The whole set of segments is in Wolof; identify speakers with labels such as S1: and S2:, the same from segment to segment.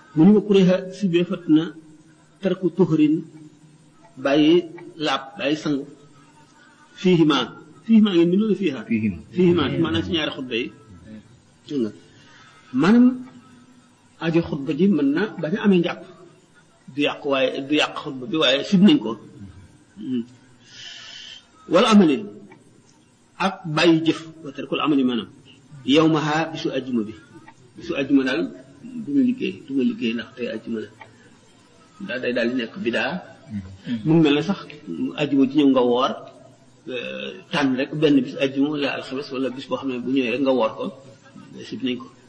S1: mu ni ma kuréexa si bee fat na tarku tuxrin bàyyi laab bàyyi sangu fiihima fiihima ngeen bindoon fiiha
S2: Fiihima.
S1: fiihima maanaam si ñaari xutba yi dégg nga maanaam ajo xutba ji mën na bañ a amee njàpp du yàq waaye du yàq xutba bi waaye sib nañ ko wala amalin ak bàyyi jëf wa tarkul amali maanaam yow ma xaa bisu ajjuma bi bisu ajjuma daal du ma liggéey du ma liggéey ndax tey ajjuma la daal day daal di nekk bidaa mu ngi mel ne sax ajjuma ji ñëw nga woor euh, tànn rek benn bis ajjuma wala alxames wala bis boo xam ne bu ñëwee rek nga woor ko sib nañ ko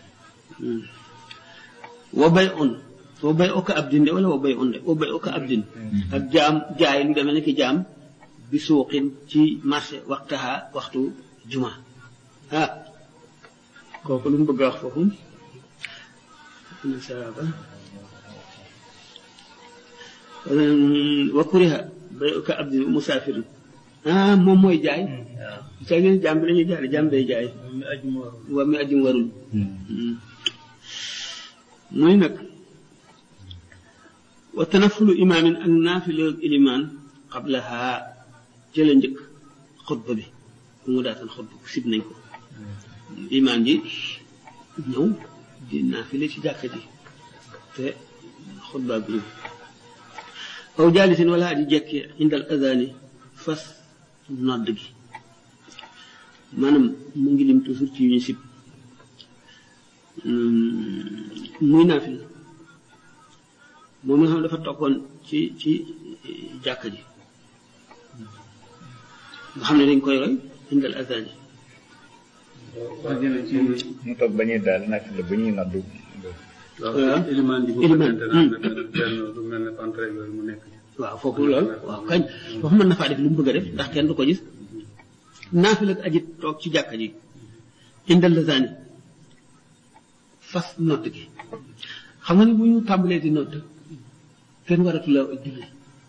S1: wa bay on wa bay oka abdin de wala wa bay on de wa bay oka abdin ak jaam jaay lu demee nekk jaam bi suuqin ci marché waxtaha waxtu juma ah kooku lu mu bëgg a wax foofu nasaba wa kuriha bay oka abdin musaafirin ah moom mooy jaay sa ngeen jaam bi lañuy jaay de jaam bay jaay
S3: mi ajuma warul
S1: wa mi ajum warul muy nag wa tanafulu imaamin ak naafila ilimaan qablaha jële njëkk xutba bi bu mu daatan xutba sib nañ ko imaam ji ñëw di naafile ci jàkka ji te xutba bi ñëw aw jaalisin wala aji jekke indal azani fas nodd gi maanaam mu ngi lim toujours ci yu ñu sib muy naafil moom nga xam ne dafa tokkoon ci ci jàkka ji nga xam ne dañ koy roy indal azan yi
S3: wax jële ci
S2: mu toog ba ñuy daal nak la ba ñuy naddu
S1: waaw
S3: ilimaan ji bu
S1: Ilimaan,
S3: fekkente ne am na benn benn lu mel ne pantre yooyu mu nekk
S1: waaw foofu lool waaw kañ foofu mën na faa def lu mu bëgg a def ndax kenn du ko gis naafil ak aji toog ci jàkka ji indal azan yi fas nodd gi xam nga ni bu ñu tàmbalee di nodd kenn waratu la julli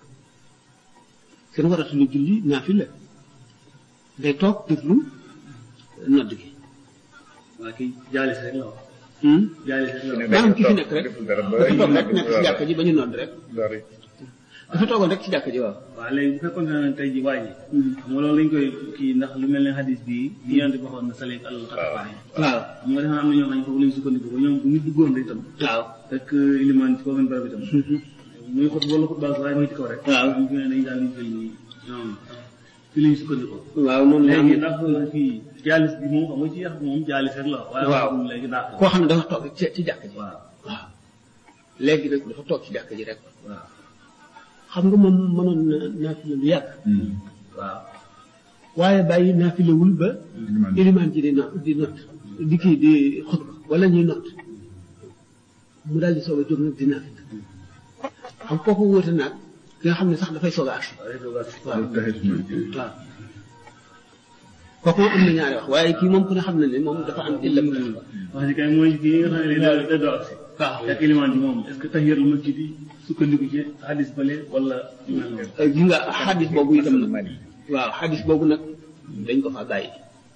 S1: kenn waratu la julli naafil la day toog déglu nodd gi
S3: waa kii jaalis rek la wax
S1: Hmm?
S3: jaalis rek la wax
S1: maanaam ki fi nekk rek
S2: deful dara ba
S1: dafa toog rek
S2: ñu
S1: nekk ci jàkka ji ba ñu nodd rek
S2: dara
S1: dafa toogoon rek ci jàkka ji waaw
S3: waaw léegi bu fekkoon ne tey ji waa ji xam nga loolu lañ koy kii ndax lu mel ne hadis bii li yonent bi waxoon na saleek al xatafaan yi
S1: waaw
S3: xam nga dafa am na ñoo xam ne foofu lañ sukkandiku ba ñoom bu ñu duggoon rek itam
S1: waaw
S3: fekk ilimaan ci foofu barab itam muy xut wala xut baas waaye muy ci kaw rek
S1: waaw.
S3: ñu ne dañ daal di jël ni ñoom fi lañ sukkandikoo
S1: waaw moom la
S3: léegi ndax kii jaalis bi moom xam nga ci yax moom jaalis rek la wax waaye
S1: Waaw.
S3: waxagum léegi dàq
S1: koo xam ne dafa toog ci ci jàkka ji
S3: waaw
S1: waaw léegi nag dafa toog ci jàkka ji rek
S3: waaw
S1: xam nga moom mënoon na naafila lu yàgg
S3: waaw
S1: waaye bàyyi naafilawul ba ilimaan ji di no di not di kii di xutba wala ñuy not mu daal di soog a jóg nag di naafila xam kooku wóote naag ki nga xam ne sax dafay soog a agsi waaw waaw kooku moom am na ñaari wax waaye kii moom ku ne xam na ne moom dafa am illa bu tax
S3: wax ji kay mooy kii nga xam ne daal da doo agsi
S1: waaw
S3: fekk ilimaan ji moom est-ce que tahiyatul masjid yi sukkandiku ci hadis bale wala yu mel noonu
S1: gi nga xadis boobu itam nag waaw xadis boobu nag dañ ko fa bàyyi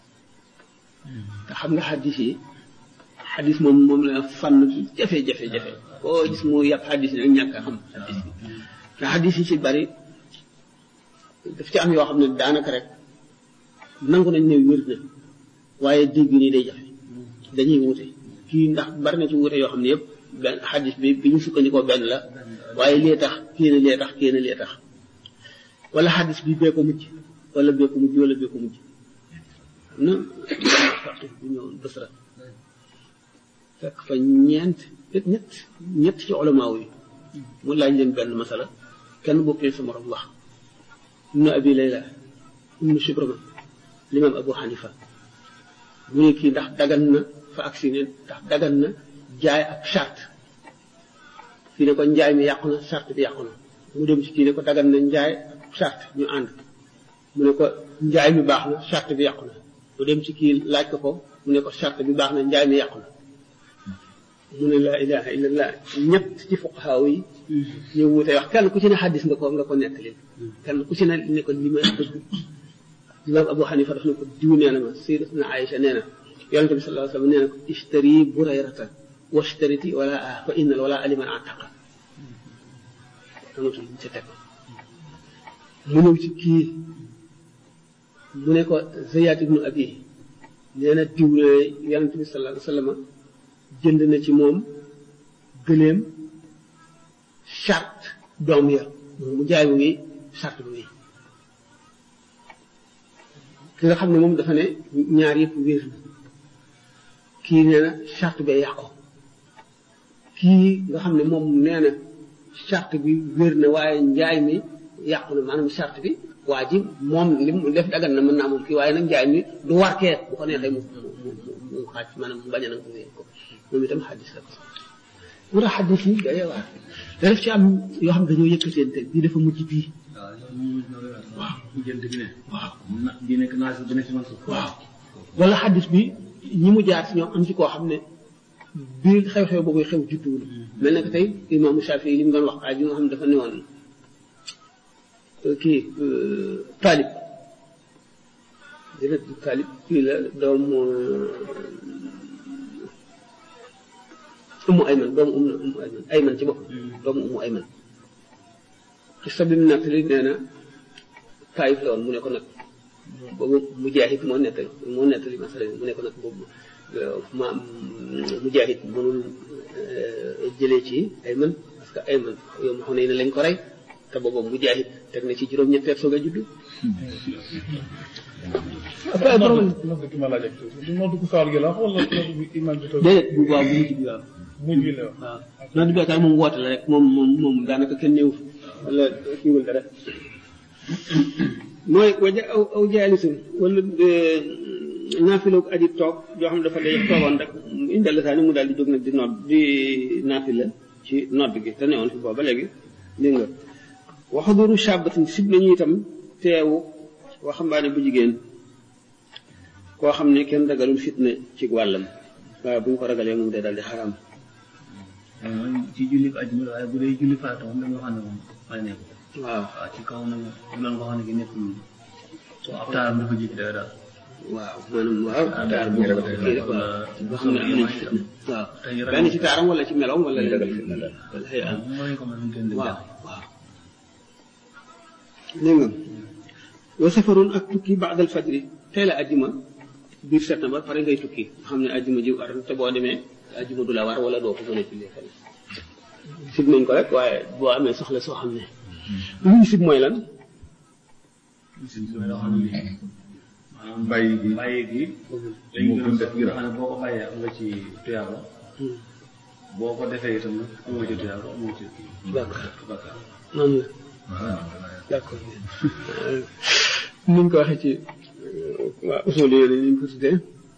S1: te xam nga xadis yi xadis moom moom la fànn jafe-jafe jafe koo gis mu yàpp xadis yi nag ñàkk a xam xadis bi te xadis yi ci bari daf ci am yoo xam ne daanaka rek nangu nañ ne wér na waaye dégg nii day jafe dañuy wute kii ndax bari na ci wute yoo xam ne yëpp benn xadis bi bi ñu sukkandikoo benn la waaye lee tax kii na lee tax kii na lee tax wala xadis bi bee ko mujj wala bee ko mujj wala bee ko mujj na bu ñëwoon Basra fekk fa ñeent ñett ñett ci ulamaaw yi mu laaj leen benn masala kenn bokkee sa morom wax ibnu abi layla ibnu shibrama limaam abu xanifa mu ne kii ndax dagan na fa agsi ne ndax dagan na jaay ak charte fii ne ko njaay mi yàqu na charte bi yàqu na mu dem ci kii ne ko dagan na njaay ak charte ñu ànd mu ne ko njaay mi baax na charte bi yàqu na mu dem ci kii laaj ko ko mu ne ko charte bi baax na njaay mi yàqu na mu ne laa ilaha illallah ñett ci fuqahaaw yi ñu wute wax kenn ku ci ne xaddis nga ko nga ko nettali kenn ku ci ne ne ko li ma dëgg imam abu xanifa daf ne ko diw nee na ma sayyidatuna aïcha nee na yonente bi sallallahu alayhi wasallam nee na ko ishtari burayrata washtariti wala a fa innal wala aliman ataqa amatul ca teg mu ñëw ci kii mu ne ko Zayaat ibnu Abi nee na diw ne yonent bi sallallahu alayhi wa sallam jënd na ci moom gëléem charte doom ya mu jaay mu wi charte bi wi ki nga xam ne moom dafa ne ñaar yëpp wér na kii nee na charte bee yàqu kii nga xam ne moom nee na charte bi wér na waaye njaay mi yàqu na maanaam charte bi waa ji moom li mu def dagan na mën naa moom kii waaye nag njaay mi du warkee bu ko neexee mu mu mu mu xaaj maanaam mu bañ a nag mu wéer ko moom itam xaddis la ko mu tax xaddis yi day waar te def ci am yoo xam dañoo yëkkateente bii dafa mujj bii
S3: waaw jënd bi ne
S1: waaw
S3: na bi nekk naa si bi nekk si man suuf
S1: waaw wala xaddis bi ñi mu jaar si ñoom am ci koo xam ne biir xew-xew boobu xew judduwul mel na que tey imaamu Shafi li mu doon wax aaj yi nga xam ne dafa newoon kii Taalib dina Taalib kii la doomu Ummu Ayman doomu Ummu Ummu Ayman Ayman ci bopp doomu Ummu Ayman xista bi mu nettali nee na Taayif la woon mu ne ko nag boobu Mujaahid moo nettali moo nettali masala mu ne ko nag boobu ma Mujaahid mënul jëlee ci Ayman parce que Ayman yow ma xam ne lañ ko rey te boobu Mujaahid teg na ci juróom-ñetteel soog a juddu. après ay problème
S4: nodd ki ma laaj ak tuuti nodd ku sawal gi la wala nodd bi imam bi toog
S1: déedéet bu baax bu mujj bi waaw.
S4: mujj bi la wax
S1: waaw noonu bi daal moom woote la rek moom moom moom daanaka kenn néew wala kiiwul dara mooy waja aw aw jaalisun wala naafiloog aji toog yoo xam ne dafa day toogoon rek indal saa ni mu daal di jóg nag di nodd di naafila ci nodd gi te newoon fi booba léegi dégg nga waxaduru shabatin sib nañu itam teewu waxambaane bu jigéen koo xam ne kenn ragalul fitna ci wàllam waaye bu ñu ko ragalee moom day daal di xaraam
S3: mooy ci julli ko ajjuma waaye bu dee julli farata moom dañoo xam ne moom may nekk
S1: waaw
S3: waaw ci kaw nag bu doon ko xam ne ki nekkul taar dafa jik day daal
S1: waaw maanaam waaw taar bu kii rek waaw boo xam ne am na ci fitna waaw
S3: tey
S1: benn ci taaram wala ci meloom wala
S2: ñu ragal fitna daal.
S1: wala xëy am
S3: moom mooy ko mën a gën di
S1: waaw waaw dégg nga wa safaroon ak tukki baadal fajri tey la ajjuma biir septembre pare ngay tukki nga xam ne ajjuma ji war te boo demee ajjuma du la war wala doo ko mën a jullee fenn sib nañ ko rek waaye boo amee soxla soo xam ne lu ñu sib mooy lan
S3: si loo xam ne maanaam
S4: bàyyi gi
S3: bàyyi gi
S4: moo gën def gi
S3: xam ne boo ko bàyyee am nga ci tuyaaba boo ko defee itam nag amoo ci tuyaaba amoo ci
S1: D'accord.
S3: bakkaar
S1: noonu la d'accord ni ñu ko waxee ci waa usul yooyu ni ñu ko tuddee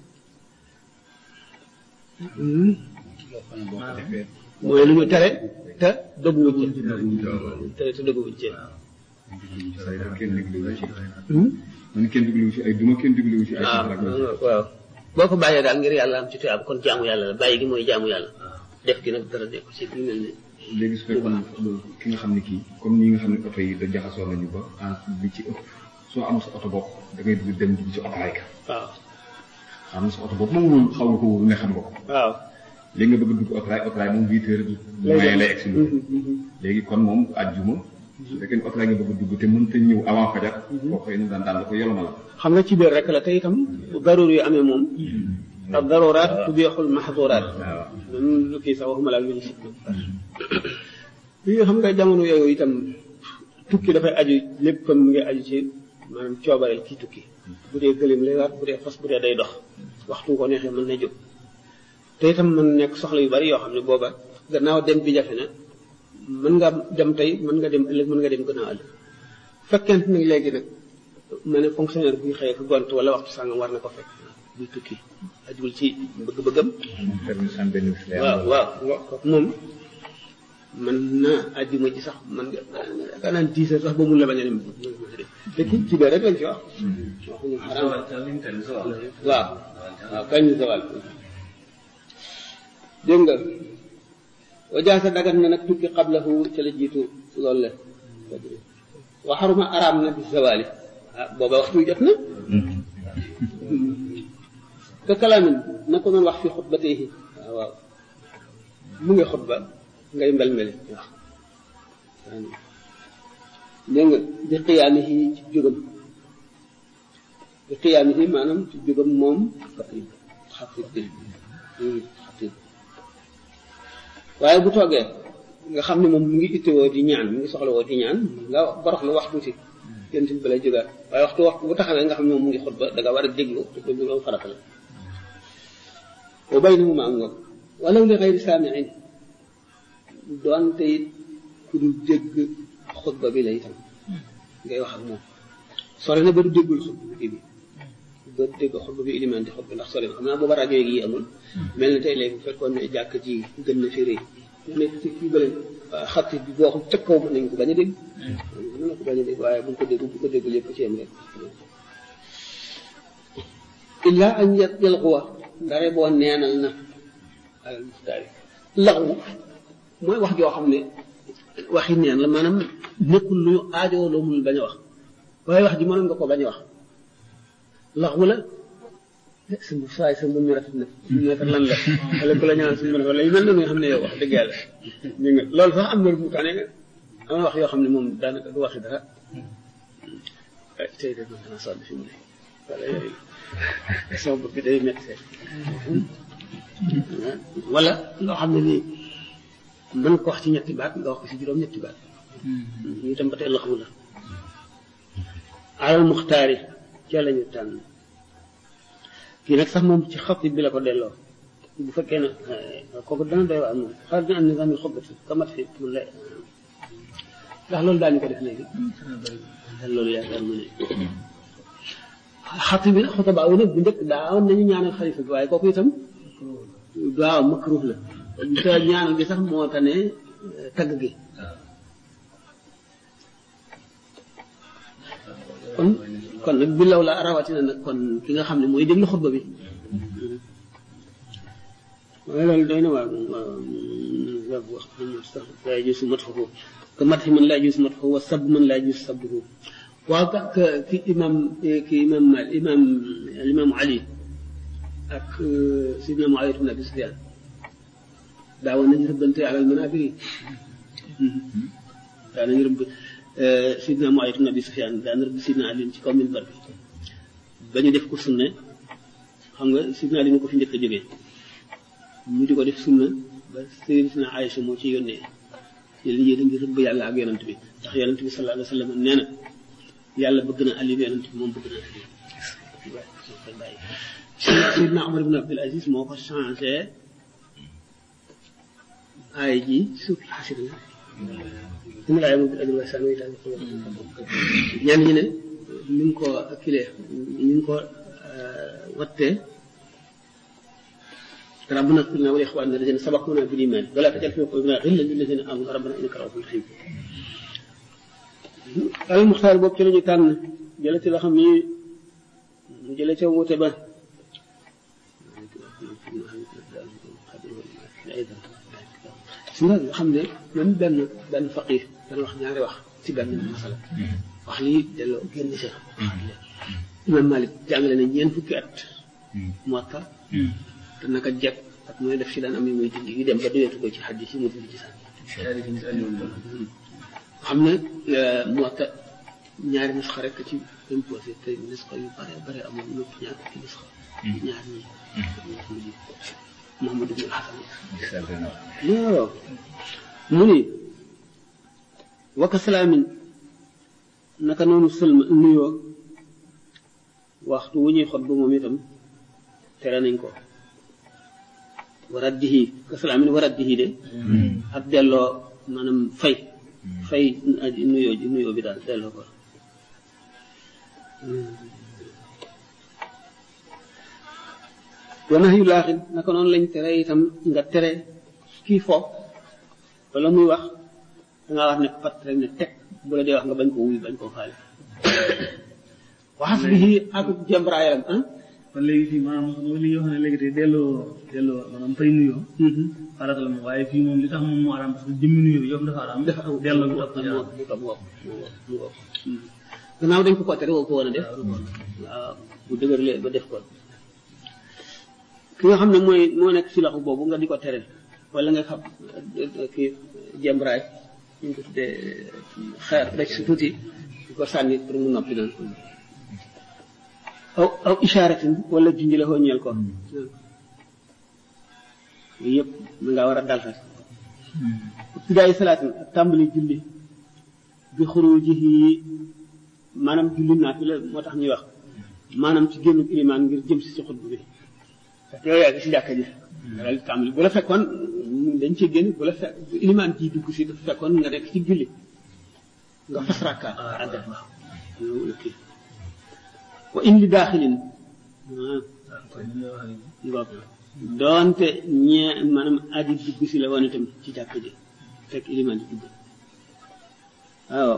S1: Hmm. mooy lu ñu tere te dëgguwuñ ci tere te dëgguwuñ ci
S2: kenn dégluwu ci
S1: Hmm?
S2: man kenn dégluwu ci ay duma kenn dégluwu ci ay
S1: waaw
S2: safara
S1: waaw boo ko bàyyee daal ngir yàlla am ci tuyaab kon jaamu yàlla la bàyyi gi mooy jaamu yàlla def gi nag dara nekku ci bi mel ne
S2: léegi su fekkoon ki nga xam ne kii comme ñi nga xam ne oto yi da jaxasoo nañu ba en li ci ëpp soo amul sa oto bopp da ngay dugg dem dugg ci oto rek
S1: waaw
S2: am na sa oto bopp moom wóolu xaw nga ko wóolu ne xam nga ko
S1: waaw
S2: léegi nga bëgg a dugg oto raay oto raay moom huit heures maye lay egsi léegi kon moom àjjuma su fekkee ne oto raay nga bëgg a dugg te mënta ñëw avant fajar boo koy daan daan la ko yoloma la
S1: xam nga ci biir rek la te itam bu daruur yu amee moom ak daruraat tubiixul maxduraat même lu kii sax waxuma laa lu ñu si yi xam nga jamono yooyu itam tukki dafay aju lépp kon mu ngi aju ci maanaam coobareel kii tukki bu dee gëléem lay war bu dee fas bu dee day dox waxtu ko neexee mën na jóg te itam mën nekk soxla yu bari yoo xam ne booba gannaaw dem bi jafe na mën nga dem tey mën nga dem ëllëg mën nga dem gannaaw ëllëg fekkente nag léegi nag ma ne fonctionnaire buy xëyee ko gont wala waxtu sàngam war na ko fekk buy tukki ajuwul ci bëgg-bëggam
S2: permis sans bénéfice lay am.
S1: waaw waaw kooku moom mën na àjjuma ji sax man nga yaakaar naa dix heures sax ba mun la bañ a dem te ki ci biir rek lañ ci wax waxuñu xaram waaw waaw kañ ñu zawal dégg nga wajaasa dagat na nag tukki qablahu ca la jiitu loolu la waxaruma araam na bi zawali ah booba waxtu wi jot na te kalaamin na ko doon wax fi xutbatayhi waaw waaw mu ngi xutba ngay mbel mbeli wax dégg nga di xiyaamihi ci jógam di xiyaamihi maanaam ci jógam moom xatib xatib bi xatib waaye bu toogee nga xam ne moom mu ngi ittewoo di ñaan mu ngi soxla woo di ñaan nga borox lu wax tuuti yéen tamit balay jógaat waaye waxtu waxtu bu taxawee nga xam ne moom mu ngi xutba da nga war a déglu te ko loolu farata la wa baynahuma am ngoog walaw li xayri saamiin doonte it ku dul dégg xutba bi la itam ngay wax ak moom sore na ba du déggul xutba bi ba du dégg xutba bi ilimaan di xutba ndax sore na xam naa booba rajo yi amul mel na tey léegi bu fekkoon ne jàkk ji gën na fi rëy nekk ci kii bële xatti bi boo xam ca kaw mën nañ ko bañ a dégg mën na ko bañ a dégg waaye buñ ko dégg bu ko déggul yëpp ci yem rek illa an yalquwa ndare boo neenal na alal muxtaari laxwu mooy wax joo xam ne waxi neen la maanaam nekkul lu aajoo loo munul bañ a wax waaye wax ji mënoon nga ko bañ a wax laxwu la sa mbu saay sa mbub mi rafet na mbub mi rafet lan la wala ku la ñaan suñu rafet la yu mel noonu nga xam ne yow wax dëgg yàlla dégg nga loolu sax am na mu tane am na wax yoo xam ne moom daanaka du waxi dara tey de man dana sonn fi mu ne wala yooyu sama bopp bi day métti wala loo xam ne nii mën ko wax ci ñetti baat nga wax ko ci juróom ñetti baat ñu tam ba tey laxwu la alal muxtaari ca la ñu tànn kii nag sax moom ci xatib bi la ko delloo bu fekkee ne kooku dana doy waar moom xaar dina am nizaamil xutbati kamat fi mun la ndax loolu daañu ko def léegi loolu yaakaar mu ne xatib bi xutaba wu nag bu njëkk daawoon nañu ñaanal xalifa bi waaye kooku itam waaw makruh la te ñaanal gi sax moo tane tagg gi kon kon nag bi law la rawatina nag kon ki nga xam ne mooy déglu xutba bi waaye loolu doy na waa waaw wax sax laa yajuuzu madxuhu ka madxi man laa yajuuzu madxuhu wa sab man laa yajuuzu sabbuhu waaw ka ki imam ki imam mal imam imam Ali ak sidna Muawiya ibn Abi Sufyaan daawoon nañu rëbbante alal manaabir yi daa nañu rëbb sidna Muawiya ibn Abi Sufyaan daa na rëbb sidna Ali ci kaw minbar bi ba ñu def ko sunna xam nga sidna Ali ko fi njëkk a jógee ñu di ko def sunna ba sayyidatuna Aïcha moo ci yónnee yéen yéen a ngi rëbb yàlla ak yonent bi ndax yonent bi sallallahu alayhi wa sallam nee na yàlla bëgg na Ali yonent bi moom bëgg na Ali bàyyi Seydina Omar ibn Abdul Aziz moo ko changé aay ji suuf xasir na dina laay moom ajul wa saan daal ko ñenn ñi ne ni ngi ko kilee ni ngi ko wattee ربنا اغفر لنا ولاخواننا الذين سبقونا بالايمان ولا تجعل في قلوبنا غلا للذين امنوا ربنا انك رؤوف رحيم al muxtaar boobu ci la ñu tànn jële ci la xam ni mu jële ca wuute ba su nga xam ne même benn benn faqir dana wax ñaari wax ci benn masala wax lii delloo génn sa imam malik jàngale na ñeent fukki at muwatta te naka jekk ak mooy def ci daan am yu muy dindi yu dem ba doyeetu ko ci xadis yi mu dindi ci sànni xam ne muwatta ñaari nusxa rek ci imposé te nusxa yu bare bare amul ñëpp ñaar fukki nusxa ñaar ñi Muhammad ibn Hasan waaw mu ni waka salaamin naka noonu sëlma nuyoo waxtu wu ñuy xot ba moom itam tere nañ ko waraddihi ka salaamin waraddihi de ak delloo maanaam fay fay aji nuyoo ji nuyoo bi daal delloo ko wanax yu laaxin naka noonu lañ tere itam nga tere kii fo wala muy wax dangaa wax ne pat rek ne teg bu la dee wax nga bañ koo wuy bañ koo faale waxas bi ak jembraayam ah
S3: kon léegi fii maanaam mooy li nga xam ne léegi tey delloo delloo maanaam fay nuyoo farata la moom waaye fii moom li tax moom moo araam parce que jëmmi nuyoo yow dafa araam
S1: dafa am
S3: delloo bi ëpp
S1: mu mu mu mu mu gannaaw dañ ko ko tere woo ko woon a def waaw bu dëgërlee ba def ko ki nga xam ne mooy moo nekk si laxu boobu nga di ko tere wala nga xam kii jembraay ñu ngi ko tuddee xeer rek si tuuti di ko sànni pour mu noppi noonu aw aw isharatin wala junj la ñeel ko yooyu yëpp mu nga war a dal rek ibtidaay salaatin ak tàmbali julli bi xurujihi maanaam julli naa fi la moo tax ñuy wax maanaam ci génnu ilimaan ngir jëm si si xutba bi parce que yow yaa ngi si jàkka ji daal di tàmbali bu la fekkoon dañ cee génn bu la fekk bu ilimaan ji dugg si dafa fekkoon nga nekk ci julli nga fas rakkaat àggat waaw kii wa in li daaxilin ngoog doonte ñee maanaam aji dugg si la woon itam ci jàkk ji fekk ilimaan di dugg waaw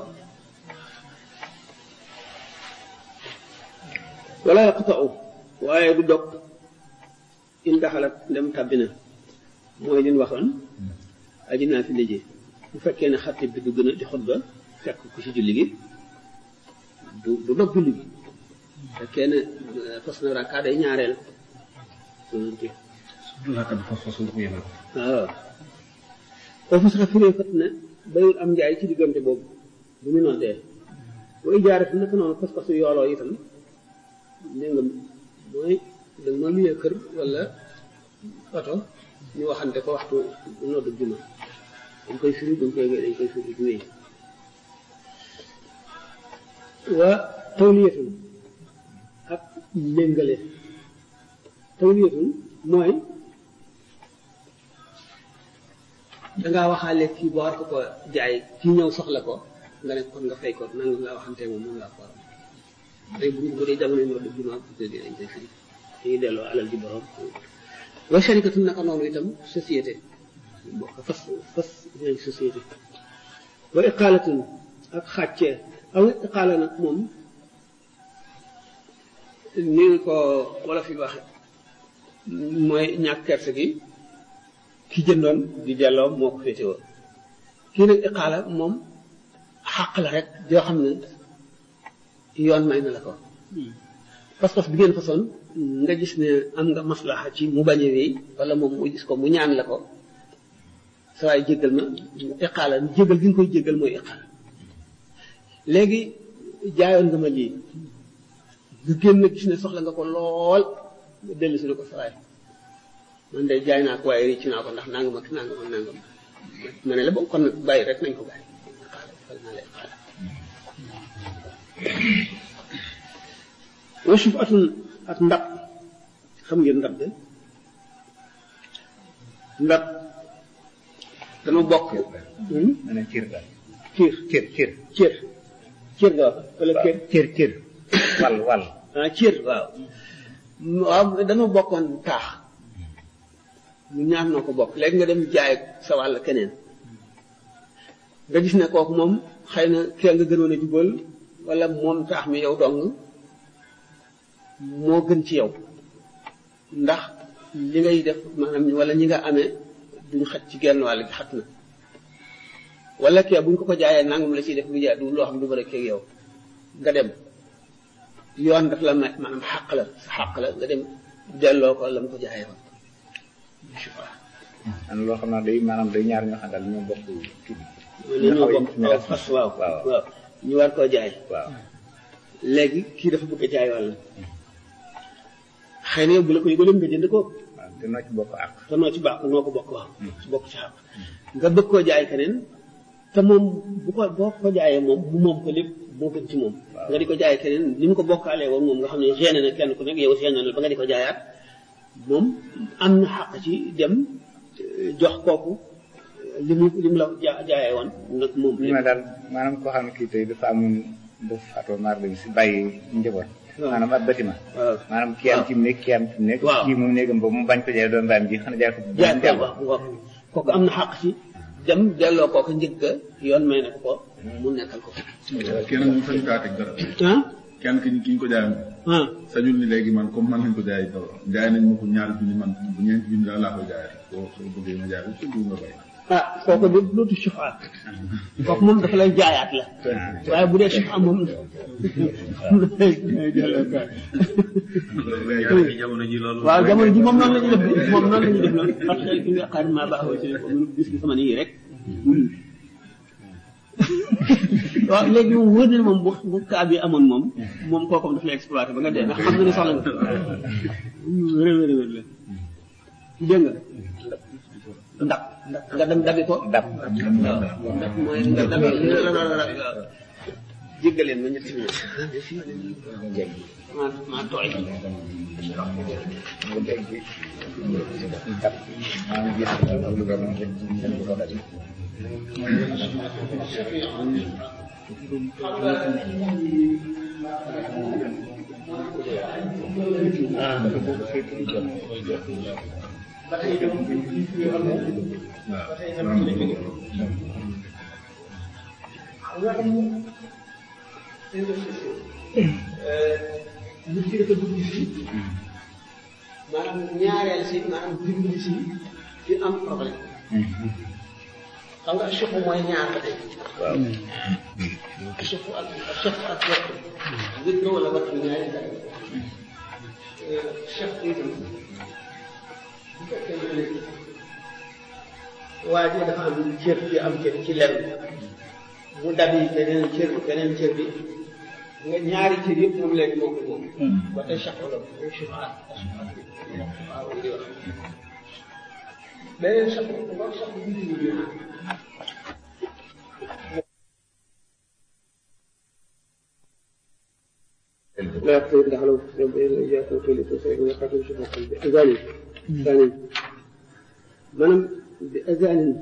S1: wala yaqta'u waaye du dog in daxalat dem tàbbi na mooy liñ waxoon aji naa fi léegi bu fekkee ne xattib bi dugg na di xutba fekk ku ci julli gi du du dog julli gi fekkee ne fas na rakka day ñaareel
S2: Laka dafa fasul ko yemal.
S1: waaw foofu sax firee fat ne bayul am njaay ci diggante boobu bu mu noddee bu ijaare fi naka noonu pas-pasu yooloo itam dégg nga mooy da ma luyee kër wala oto ñu waxante ko waxtu noddu juma dañ koy firi dañ koy dañ koy firi di wéy wa tawliyatun ak méngale tawliyatun mooy dangaa waxaale kii boo war ko ko jaay kii ñëw soxla ko nga ne kon nga fay ko nanga nga waxante moom moom laa ko war tey bu bu dee jamono noddu juma bu dee dañ koy firi dañuy delloo alal di borom wa sharikatu naka noonu itam société bokk fas fas ñooy société wa iqaalatun ak xàccee aw iqaala nag moom ni ko wala fi waxe mooy ñàkk kerse gi ki jëndoon di delloo moo ko féetewoo kii nag iqaala moom xàq la rek yoo xam ne yoon may na la ko pas-pas bi ngeen façon nga gis ne am nga maslaxa ci mu bañ a wéy wala moom mu gis ko mu ñaan la ko sa waay jéggal ma iqaala jéggal gi nga koy jéggal mooy iqaala léegi jaayoon nga ma lii nga génn gis ne soxla nga ko lool nga dellu si ne ko sa waay man de jaay naa ko waaye rëcc naa ko ndax nangam ak nangam ak nangam ma ne la bon kon nag bàyyi rek nañ ko bàyyi iqaala defal naa la iqaala wa suuf atul ak ndab xam ngeen ndab de ndab dama bokk
S5: ma ne cër daal
S1: ciir
S5: cër cër
S1: cër cër nga wax wala cër
S5: cër cër wàll wàll
S1: ah cër waaw waaw dama bokkoon taax ñu ñaar noo ko bokk léegi nga dem jaay sa wàll keneen nga gis ne kooku moom xëy na kee nga gënoon a jubal wala moom taax mi yow dong moo gën ci yow ndax li ngay def maanaam wala ñi nga amee duñ xaj ci genn wàll gi xat na wala kee buñ ko ko jaayee nangam la ciy def lu jaay du loo xam du bëri keeg yow nga dem yoon daf la may maanaam xàq la sa xàq la nga dem delloo ko la mu ko jaayee woon
S5: am loo xam naa day maanaam day ñaar ñoo xam daal ñoo bokk kii bi
S1: li ñoo bokk aw fas waaw
S5: waaw
S1: waaw ñu war koo jaay
S5: waaw
S1: léegi kii dafa bëgg a jaay wàll xëy na yow bu la ko yëgalee nga jënd ko
S5: waaw te noo ci bokk ak
S1: te noo ci baax noo ko bokk waaw ci bokk ci xàq nga bëgg koo jaay keneen te moom bu ko boo ko jaayee moom mu moom ko lépp moo gën ci moom nga di ko jaay keneen ni mu ko bokkaalee woon moom nga xam ne gêné na kenn ku nekk yow gêné na ba nga di ko jaayaat moom am na xàq ci dem jox kooku li mu li mu la ja jaayee woon nag moom
S5: li ma daal maanaam koo xam ne kii tey dafa amoon dafa faatoo maar dañ si bàyyi njaboot maanaam ab bâtiment
S1: waaw
S5: maanaam kii am ci mu nekk kii am ci mu nekk
S1: waaw.
S5: kii moom néegam boobu mu bañ ko jaay doon mbaam ji xanaa jaay ko
S1: jaay ko
S5: jàmbur.
S1: waaw waaw kooku am na xàq ci dem delloo kooku njëg ga yoon may na ko ko mu nekkal ko
S2: kenn mu sañ kaa teg dara
S1: ah
S2: kenn ki ki ñu ko jaayoon
S1: ah
S2: sañul ni léegi man comme man lañ ko jaay jaay nañ ma ko ñaari junni man bu ñeenti junni daal laa koy jaayee soo soo bëggee ma jaay ko soo bëggee nga bay
S1: ah kooku de dootu sufa kooku moom dafa lay jaayaat la waaye bu dee sufa moom
S3: jamono ji loolu
S1: waaw jamono ji moom noonu la ñuy def moom noonu la ñuy def noonu parce que fi nga xaar maa baaxoo ci ko mënu gis sama nii rek waaw léegi moom wóor na ne moom bu bu kaa bi amoon moom moom kooku daf lay exploité ba nga dee ndax xam nga ne soxla nga wér wér wér la dégg nga ndax nga dem dabi ko
S5: dab
S1: ndax mooy nga dabi jéggaleen ma ñetti minute maa maa tooy
S5: mu dégg dab maa ngi gis lu doon lu ko dabi
S1: nit ki dafa dugg si maanaam ñaareel si maanaam dimbali si ci am problème xam nga suuf mooy ñaar ba tey
S5: waaw
S1: suuf ak suuf ak wet wét nga wala wat ñaari dara chef itam bu fekkee ne léegi waa ji dafa am cër ci am cër ci lenn mu dabi beneen cër beneen cër bi nga ñaari cër yëpp moom léegi moo ko moom ba tey chef wala chef ak waaw di wax beneen chef ba chef bi ñu لا يقتل دخلوا جاءت وكيل تسعيد ويقاتل شبه بأذان ثاني منم بأذان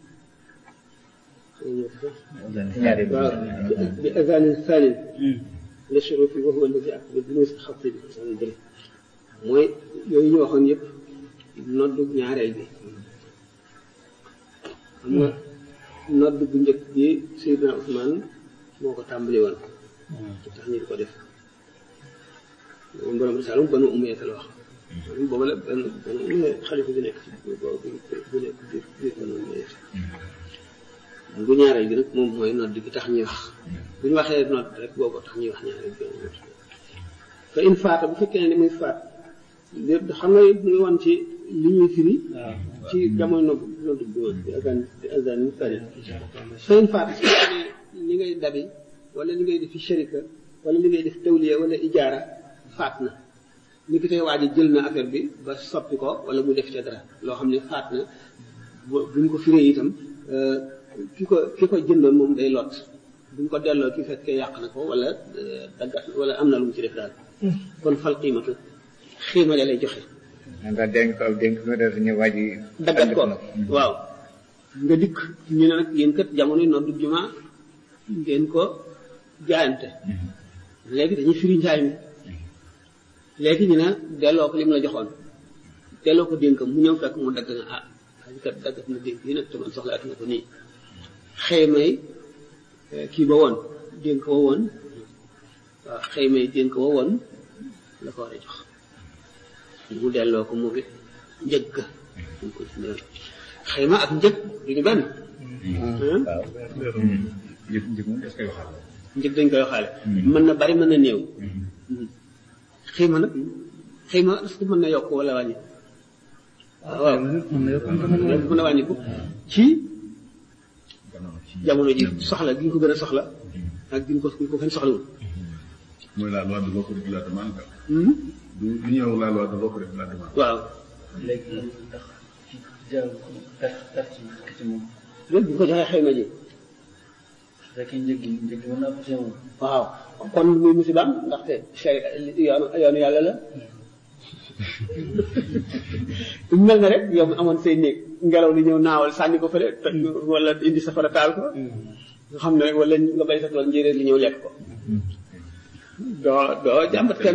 S5: ñaari
S1: بأذان ثاني للشروط وهو الذي أكتب بالنسبة الخطيب mooy yooyu ñu waxoon yëpp noddu ñaareel bi xam nga nodd bu njëkk bi Seydina Ousmane moo ko tàmbali woon tax ñu di ko def moom borom risalum banu umayya la wax boobu la benn benn umayya xalifa bi nekk ci boobu bu nekk biir biir banu umayya bu ñaareel bi nag moom mooy nodd gi tax ñuy wax bu ñu waxee nodd rek boobu tax ñuy wax ñaareel bi fa in faata bu fekkee ne li muy faat xam nga mu ngi woon ci li ñuy firi ci jamono nodd nodd bi woon bi azan bi azan ni fari fa in faata su fekkee ne li ngay dabi wala li ngay def fi sharika wala li ngay def tawliya wala ijaara faat na ni ki tey waa ji jël na affaire bi ba soppi ko wala mu def ca dara loo xam ne faat na bu buñ ko firee itam ki ko ki ko jëndoon moom day lot buñ ko delloo ki fekkee yàq na ko wala daggat wala am na lu mu ci def daal kon fal qiimatu xiima da lay joxe
S5: man daal dénk ko dénk ko def ñu waji
S1: daggat ko waaw nga dikk ñu ne nag yéen kat jamono noddu juma ngeen ko jaayante léegi dañuy firi njaay mi léegi ñu ne delloo ko li mu la joxoon delloo ko dénkam mu ñëw fekk mu dagg na ah xaj kat daggat na dénk yi nag te man soxlaat na ko nii xëy may kii ba woon dénk wa woon waaw xëy may dénk wa woon la ko war a jox mu delloo ko mu bi njëg ga xëy ma ak njëg du ñu benn
S2: njëg njëg moom est-ce que waxal
S1: njëg dañ koy waxaale mën na bari mën na néew xiima nag xiima est-ce que mën na yokk wala wàññi waaw mën na wàññiku ci jamono ji soxla gi nga ko gën a soxla ak gi nga ko gi nga ko gën soxlawul
S2: mooy la loi de l'offre et de la demande du lu ñuy wax la loi de l'offre et de la demande
S1: waaw
S3: léegi ndax ci jaaw perte perte ci ci moom
S1: léegi bu ko joxee xëy na ji
S3: su fekkee njëg gi njëg gi mën naa ko ci moom
S1: waaw kon muy musibaam ndaxte chey yoonu yoonu yàlla la mel na rek yow mi amoon say néeg ngelaw li ñëw naawal sànni ko fële toj wala indi safara taal ko nga xam ne rek wala nga bay sa tool njéeréer li ñëw lekk ko doo doo jàmbat kenn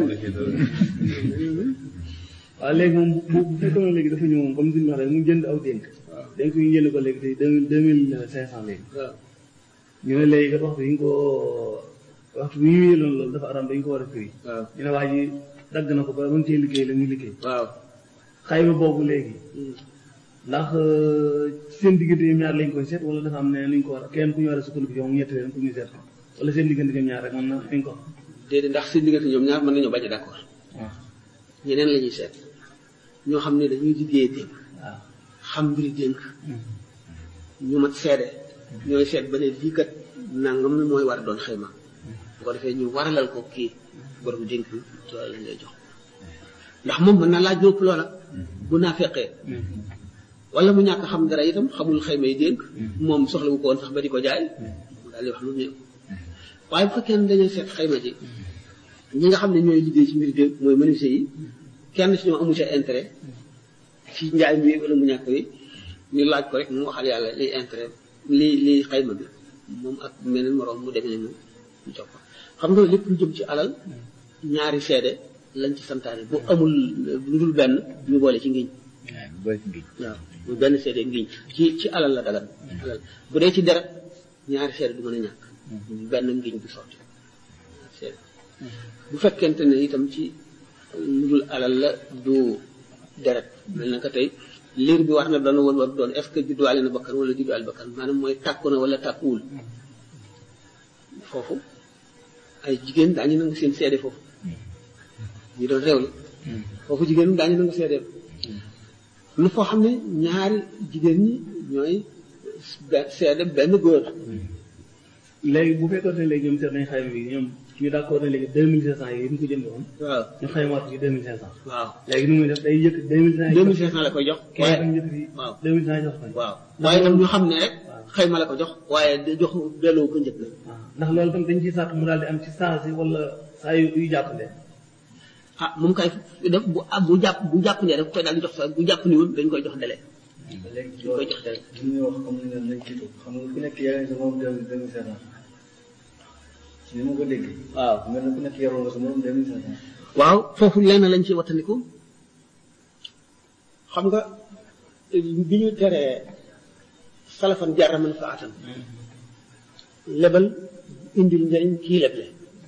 S3: waaw léegi moom bu bu fekkoon ne léegi dafa ñëw moom comme suñu wax rek mu jënd aw dénk dénk yi ñu jënd ko léegi tey deux mille deux mille cinq cent léegi
S1: waaw
S3: ñu ne léegi kat waxtu yi ñu ko waxtu bi ñu yëloon loolu dafa aram dañ ko war a firi
S1: waaw
S3: ñu ne waa ji dagg na ko ba mën cee liggéey la muy liggéey
S1: waaw
S3: xayma boobu léegi ndax seen diggante ñoom ñaar lañ koy seet wala dafa am ne luñ ko war a kenn ku ñu war a sukkandiku yow mu ñetti leen pour ñu seet ko wala seen diggante ñoom ñaar rek mën na fiñ ko
S1: déedéet ndax seen diggante ñoom ñaar mën nañoo bañ a d'accord
S3: waaw
S1: ñeneen la ñuy seet ñoo xam ne dañuy liggéey dénk
S3: waaw
S1: xam mbiri dénk ñu mat seede ñooy seet ba ne lii kat nangam la mooy war a doon xayma bu ko defee ñu waralal ko kii borom dénk bi loolu lañ lay jox ndax moom mën na laaj lépp loola bu naa fekkee wala mu ñàkk xam dara itam xamul xayma yi dénk moom soxla wu ko woon sax ba di ko jaay mu daal di wax lu néew waaye bu fekkee ne dañuy seet xayma ji ñi nga xam ne ñooy liggéey ci mbiri dénk mooy menuisier yi kenn si ñoom amu ca intérêt ci njaay mi wala mu ñàkk wi ñu laaj ko rek mu waxal yàlla liy intérêt li liy xayma bi moom ak meneen moroom mu demee mu mu jox ko xam nga lépp lu jëm ci alal ñaari seede lañ ci santaane bu amul lu dul benn ñu boole ci ngiñ
S5: waaw boole ci ngiñ
S1: waaw bu benn seede ngiñ ci ci alal la dagan alal bu dee ci deret ñaari seede du mën a ñàkk benn ngiñ du sotti ñaari seede bu fekkente ne itam ci lu dul alal la du deret mel na ko tey liir bi war na doon wala war doon est-ce que judduwaale na bakkan wala judduwaale bakkan maanaam mooy tàkku na wala tàkkuwul foofu ay jigéen daañu nangu seen seede foofu ñi doon réew la foofu jigéen daañu nangu seede lu foo xam ne ñaari jigéen ñi ñooy be- seede benn góor
S3: léegi bu fekkoon ne léegi ñoom seet nañ xayma bi ñoom ñu d'accord ne léegi deux mille cinq cent yi ñu ko jënd woon
S1: waaw
S3: ñu xaymaat ko ci deux mille cinq cent
S1: waaw
S3: léegi nu muy def day yëkk deux mille cinq
S1: deux mille cinq cent la koy jox
S3: waaye
S1: waaye
S3: tam yëkk fi
S1: waaw
S3: deux mille cinq jox ko
S1: waaw waaye nag ñu xam ne rek
S3: waaw.
S1: xayma la ko jox waaye da jox delloo ko njëkk la
S3: waaw ndax loolu tam dañ ciy sàkk mu daal di am ci saa si wala saa yu yu jàppale
S1: ah moom kay def bu ah bu jàpp bu jàpp ne rek koy daal di jox sax bu jàpp ni woon dañ koy jox délai
S6: léegi
S1: dañ koy jox délai
S6: li ñuy wax xam nga ne nañ ci toog xam nga ku nekk yaa ngi sa moom deux deux mille cinq cent ni ma ko déggee
S1: waaw
S6: mel na ku nekk yaroo nga sa moom deux mille cinq cent
S1: waaw foofu lenn lañ ci wattandiku xam nga bi ñu teree salafan jarra man fa atan lebal indil njëriñ kii leble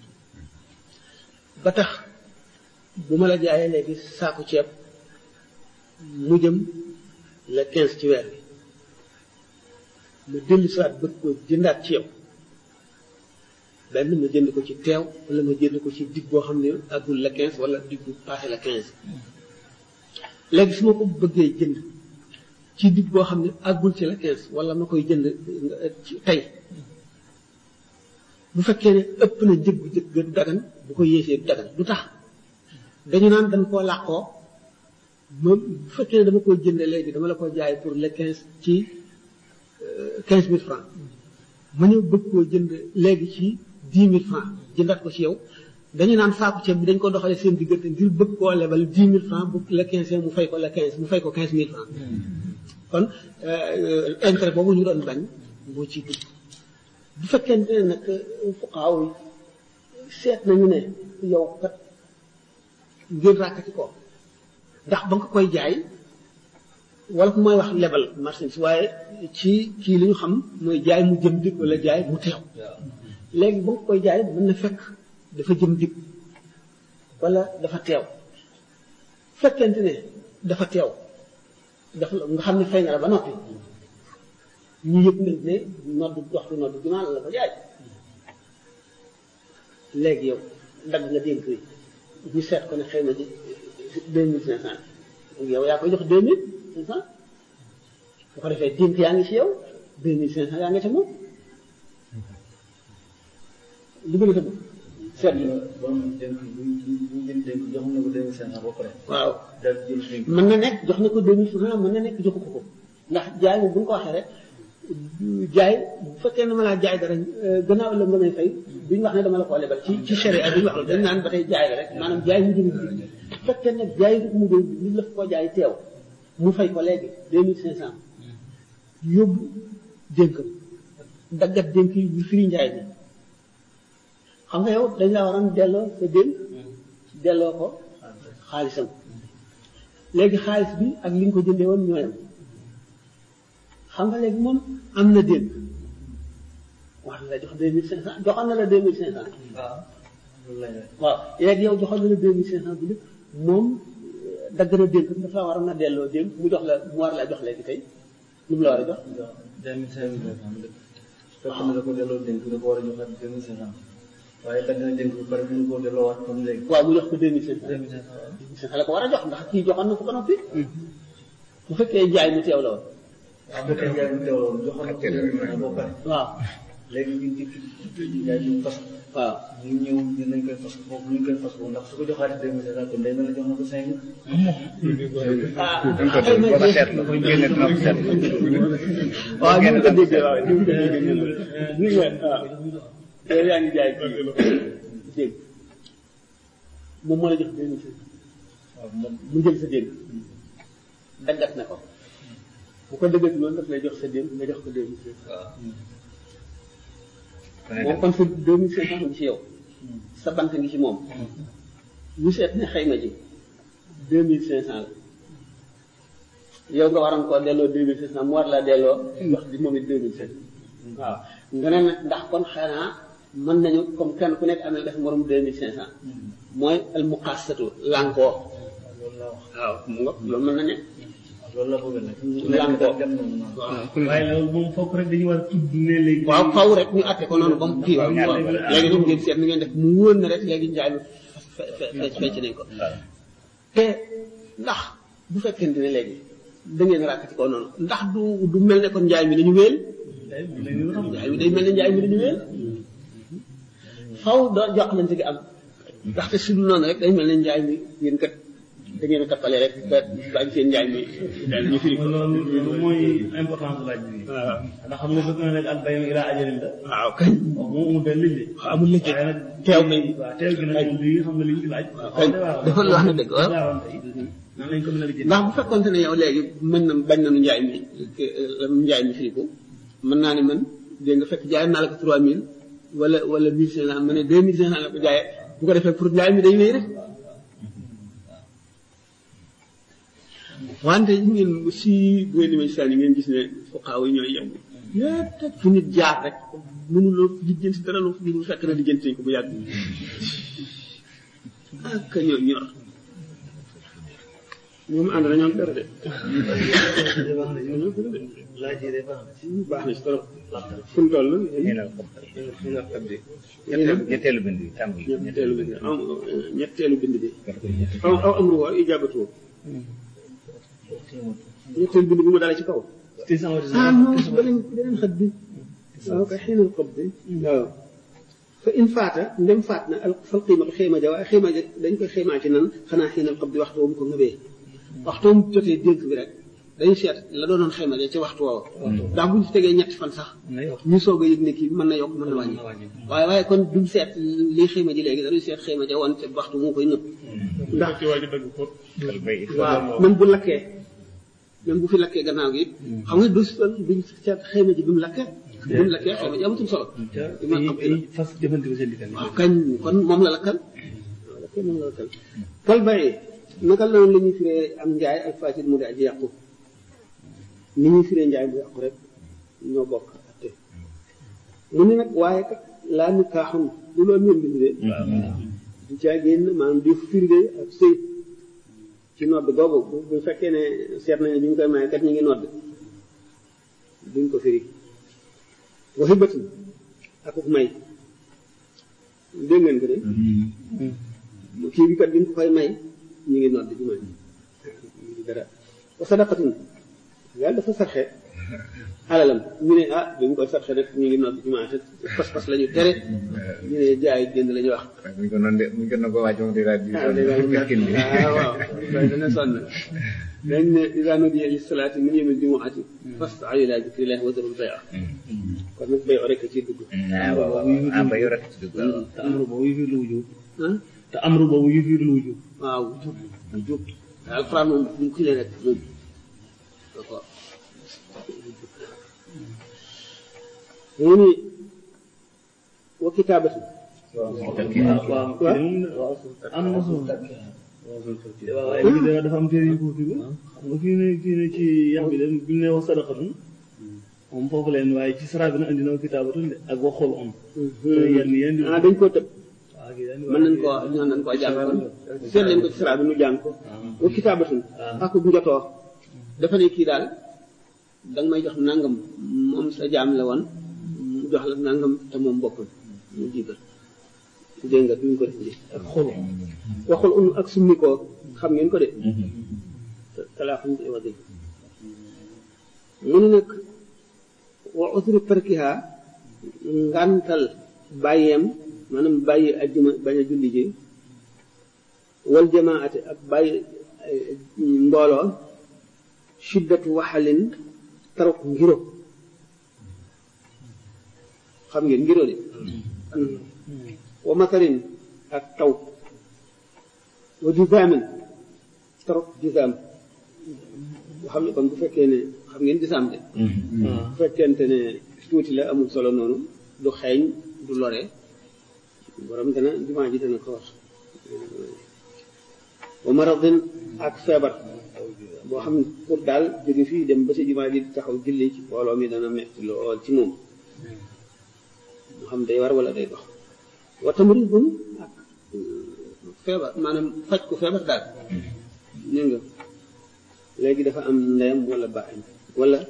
S1: ba tax bu ma la jaayee léegi saaku ceeb mu jëm le quinze ci weer bi ma dellu siwaat bëgg ko jëndaat ci yow benn ma jënd ko ci teew wala ma jënd ko ci digg boo xam ne agul la quinze wala digg bu passé la quinze léegi su ma ko bëggee jënd ci digg boo xam ne agul ci la quinze wala ma koy jënd euh, ci tey bu fekkee ne ëpp na njëg bu njëg du dagan bu ko yéesee du dagan du tax dañu naan dañ koo làqoo ma bu fekkee ne dama koy jënd léegi dama la ko jaay pour le quinze ci quinze mille francs ma ñëw bëgg koo jënd léegi ci dix mille francs jëndaat ko ci yow dañu naan saaku ceeb bi dañ ko doxalee seen diggante ngir bëgg koo lebal dix mille francs bu le quinze mu fay ko le quinze mu fay ko quinze mille francs kon euh, intérêt boobu ñu doon bañ moo ci dugg bu fekkente ne nag fuqaaw yi seet nañu ne yow kat ngeen ràkkati ko ndax ba nga koy jaay wala mooy wax lebal marchandise waaye ci kii li ñu xam mooy jaay mu jëm dig wala jaay mu teew léegi ba nga koy jaay mën na fekk dafa jëm dig wala dafa teew fekkente ne dafa teew dafa nga xam ne fay na la ba noppi ñu yëg nañ ne noddu waxtu noddu jumaa la ko jaay léegi yow dagg nga dénk yi ñu seet ko ne xëy na ji deux mille cinq cent yow yaa koy jox deux mille cinq cent bu ko defee dénk yaa ngi ci yow deux mille cinq cent yaa ngi ca moom li gën a tëbb seet
S6: xam nga borom dénk bu bu bu jël dénk jox na ko deux mille cinq cent ba pare
S1: waaw
S6: daal di jël dénk
S1: mën na nekk jox na ko deux mille cinq cent mën na nekk joxu ko ko ndax jaay moom bu ñu ko waxee rek jaay bu fekkee ne ma laa jaay dara euh, gannaaw la nga may fay duñ wax ne dama la ko lebal ci ci sharia duñ wax la dañ naan ba tey jaay la rek maanaam jaay mu jëm bu fekkee ne jaay du mu jëm nit la ko jaay teew mu fay ko léegi deux mille cinq cent yóbbu dénkam daggat dénk yi bu firi njaay bi xam nga yow dañ la waroon delloo sa dénk delloo ko xaalisam léegi xaalis bi ak li nga ko jëndee woon ñooyam xam nga léegi moom am na dénk wax na la jox deux mille cinq cent joxoon na la deux mille cinq cent
S6: waaw loolu lay def
S1: waaw léegi yow joxoon na la deux mille cinq cent bu lépp moom dagg na dénk dafa war a na delloo dénk mu jox la mu war laa jox léegi tey lu mu la war a jox
S6: deux mille cinq mille francs fekk na da ko delloo dénk da ko war a joxaat deux mille cinq cent waaye dagg na dénk ba pare mënu koo delloo waat comme léegi
S1: waaw mu jox ko deux mille cinq
S6: deux mille cinq cent
S1: cent la ko war a jox ndax kii joxoon na ko ba noppi bu fekkee jaay mu teew la woon
S6: waaw bu dee jaay mu teewloon joxoon na ko deux mille cinq ba pare
S1: waaw
S6: léegi ñu ngi ci jaay ñu fas
S1: waaw
S6: ñu ñëw dinañ koy fas foofu ñu koy fas foofu ndax su ko joxaatee deux mille cinq cent kon day mel ne jox na ko cinq mille
S1: ah
S5: dañ ko def ba nga seetlu génne trop seetlu
S1: waaw ni mu ko déggee waaw ni mu ko déggee ñu ni nga waaw yow yaa ngi jaay kii dégg moom moo la jox deux mille cinq
S6: waaw moom
S1: mu jël sa dénk daggat na ko bu ko dëggat loolu daf lay jox sa dénk nga jox ko deux mille cinq moom kon sa deux mille cinq cent ngi ci yow sa bant ngi ci moom ñu seet ne xayma ji deux mille cinq cent la yow nga waroon koo delloo deux mille cinq cent mu war laa delloo wax di moom it deux mille cinq waaw nga ne nag ndax kon xanaa mën nañu comme kenn ku nekk amee def morom deux mille cinq cent mooy al muqassatu lànkoo
S6: loolu laa wax
S1: waaw mu nga loolu mën na ne
S6: loolu la bëgg nag
S1: lànkoo
S6: dem noonu noonu
S3: waaye loolu moom fokk rek dañu war a tudd ne léegi.
S1: waaw faw rek ñu atte ko noonu ba mu kii waaw léegi nag ngeen seet ni ngeen def mu wóor na rek léegi njaay mi fe fe fecc nañ ko te ndax bu fekkente ne léegi da ngeen ràkkati ko noonu ndax du du mel ne kon njaay mi dañu wéel njaay mi day mel ne njaay mi dañu wéel faw doo joxlante gi am ndaxte su dul noonu rek day mel ne njaay mi yéen kat da ngeen a tappale rek ba bañ seen njaay mi daal ñu firi ko
S3: loolu loolu mooy importance laaj bi.
S1: waaw
S3: ndax xam nga fekk na nag al bayam ila ajalin la.
S1: waaw kañ
S3: waaw moom amul benn liggéey.
S1: amul liggéey.
S3: waaye nag
S1: teew nañ.
S3: waaw teew gi nag moom lii xam nga li ñu ci laaj.
S1: kañ dafa la wax ne dëgg waaw.
S3: waaw tey nan lañ ko mën a liggéey.
S1: ndax bu fekkonte ne yow léegi mën na bañ nañu njaay mi njaay mi firi ko mën naa ne man dégg nga fekk jaay naa la ko trois mille wala wala mille cinq cent ma ne deux mille cinq cent la ko jaayee bu ko defee pour njaay mi day wéy rek wante yi ngeen si bu ngeen demee saa yi ngeen gis ne fuqaaw yi ñooy yem yépp fu nit jaar rek mënuloo lijjanti dara lu lu fekk na lijjanti nañ ko bu yàgg ak ñoo ñor ñoom ànd na ñoom dara de
S6: laaj yi de baax na
S1: baax na si trop fu mu toll
S5: ñeenal ko ñeenal ko bi ñetteelu ñetteelu bind bi tàmbali
S1: ñetteelu bind am ñetteelu bind bi aw aw amru wa ijabatu ñetteelu bind bi mu dalee ci kaw ah non beneen beneen xët bi waaw kay xiinal xob bi waaw fa in faata ndem faat na al fal qiimatu xéema ja waaye xéema ja dañ koy xéemaa ci nan xanaa xiinal xob bi waxtu woowu ko ngëbee waxtu mu jotee dénk bi rek dañuy seet la doonoon xéema ja ci waxtu woowu ndax bu ñu ci tegee ñetti fan sax ñu soog a yëg ne kii mën na yokk mën na wàññi waaye waaye kon duñ seet lii xéema ji léegi dañuy seet xéema ja woon te waxtu mu koy nëb ndax
S4: ci waa ji dëgg ko
S5: al bay
S1: waaw même bu lakkee même bu fi lakkee gannaaw gi xam nga du duñ seet xéema ji bi mu lakkee bi mu lakkee xéema ji amatul solo di ma am
S3: ay fas jëfandikoo seen diggante.
S1: waaw kañ kon moom la lakkal waaw lakkee moom la lakkal kal bayee naka la noonu la ñuy firee am njaay ak fasid mu di aji yàqu ni ñuy firee njaay mu yàqu rek ñoo bokk atte mu ne nag waaye kat laa ni kaaxun du loolu ñoom bind de du caa génn maanaam di firnde ak sëy ci nodd googu bu bu fekkee ne seet nañu bi ñu koy maye kat ñu ngi nodd duñ ko firi waxi bëtin akuk may dégg ngeen ko de kii bi kat bi ñu ko koy may ñu ngi nodd ci may dara wa sadaqatin yàlla dafa sarxe alalam ñu ne ah bi ñu koy sarxe nag ñu ngi nodd ci may te pas-pas la ñu tere ñu ne jaay jënd la ñu wax
S5: bu ñu ko noonu de bu ñu ko noonu ko wàcc moom dina di
S1: ah dégg nga
S5: miskin bi
S1: ah waaw waaye dana sonn dañ ne idaa nudiya li salaati min yawmil jumuati fas'aw ilaa zikrillahi wa zarul bay'a kon nag bay rek ci dugg
S5: ah waaw waaw ah bay rek ci dugg waaw
S3: te amru boobu yu fiir lu wujub
S1: ah
S3: te amru boobu yu fiir lu wujub
S1: waaw jub jub alquran moom bu ñu kilee rek moom d'accord mu ni wa kitaabatu
S3: waaw waaw waaw am na solo waaw waaye lii dana dafa am téere yu ko fi xam nga fii ne fii ne ci yax bi de bi ne wax sadaqatun moom foofu leen waaye ci sara bi na andi na kitaabatun de ak waxul om te yenn yenn di
S1: ah dañ koo tëb
S3: waaw
S1: mën nañ koo ñoo nañ koo jàng kon seet leen ko ci sara bi nu jàng ko wa kitaabatun ak njotoo dafa ne kii daal da nga may jox nangam moom sa jaam la woon mu jox la nangam te moom bokkul mu jiital dégg nga duñ ko def nii ak xolu waxul un ak summi koo xam ngeen ko de talaaxum di wax dëgg mu ne nag wa usru tarkiha ngantal bàyyeem maanaam bàyyi ajjuma bañ a julli ji wal jamaate ak bàyyi mbooloo shiddatu waxalin taruk ngiro xam ngeen ngiro de wa matarin ak taw wa juzaamin taruk juzaam xam ne kon bu fekkee ne xam ngeen juzaam de bu fekkente ne tuuti la amul solo noonu du xeeñ du lore borom dana jumaa ji dana ko wax wa maradin ak feebar boo xam ne pour daal jóge fii dem ba si jumaa ji taxaw julli ci mbooloo mi dana metti lool ci moom moo xam day war wala day dox wa tamridun ak feebar maanaam faj ko feebar daal ñu nga léegi dafa am ndeyam wala baayam wala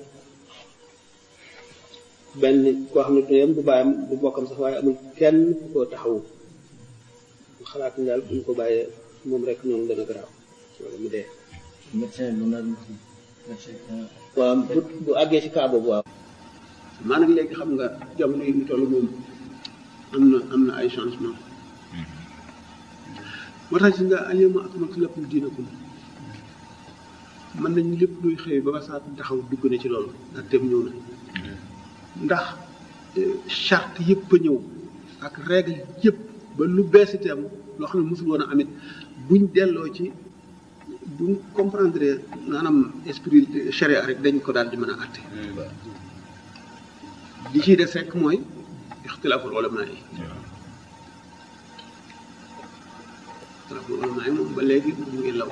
S1: benn koo xam ne ndeyam du baayam du bokkam sax waaye amul kenn ku ko taxawu xalaat ni daal bu ñu ko bàyyee moom rek noonu dana garaaw wala mu dee
S6: médecin lu naan médecin
S1: waaw bu bu àggee ci cas boobu waaw maanaam léegi xam nga jamono yi ñu toll moom am na am na ay changement moo tax si nga alyawma akmaltu lakum diinakum mën nañu lépp luy xëy ba ba saa taxaw dugg na ci loolu ndax tem ñëw na ndax charte yëpp a ñëw ak règle yëpp ba lu bees itam loo xam ne mosul woon a amit buñ delloo ci buñ comprendre maanaam esprit charia rek dañ ko daal di mën a àtte li ciy des rek mooy ixtilaaful ulama yi ixtilaaful ulama yi moom ba léegi mu ngi law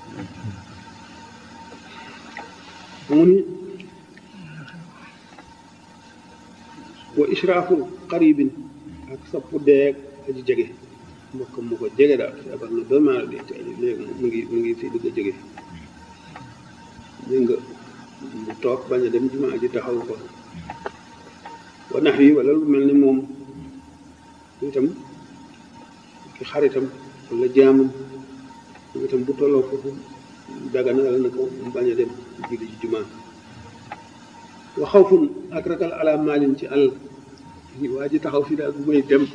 S1: mu ni wa israafu qaribin ak sapp deeg aji jege mbokkam mu ko jege daal feebar na ba maa di teel léegi mu ngi mu ngi fii dugg a jege dégg nga mu toog bañ a dem jumaa ji taxaw ko wa nax yi wala lu mel ni moom itam ki xaritam wala jaamam itam bu tolloo foofu daganal na ko mu bañ a dem julli ci jumaa wa xawfun ak ragal ala maalin ci àll waa ji taxaw fii daal bu may dem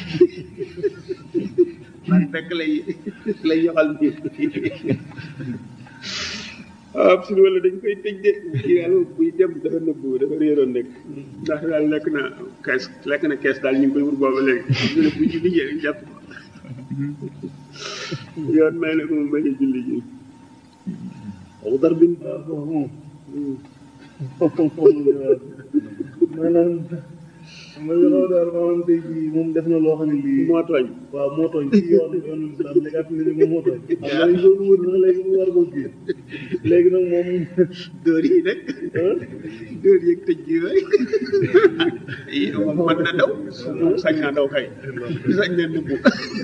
S1: man fekk lay lay yoxal nii waaw suñu wala dañ koy tëj de kii daal buy dem dafa nëbbu dafa réeroon rek ndax daal lekk na kees lekk na kees daal ñu ngi koy wur booba léegi ñu ne bu ñu liggéey jàpp yoon may na ko mu bañ a julli ji aw dar bin
S3: maanaam ma yoxoo daal maanaam tey jii moom def na loo xam ne lii
S1: moo tooñ
S3: waaw moo tooñ ci yoon yoonu islam léegi at léegi moom moo tooñ xam nga dañ doon wër na léegi mu war koo kii léegi nag moom
S1: dóor yi nag dóor yeeg tëj gi yooyu yi moom mën na daw sañ naa daw kay sañ na nëbbu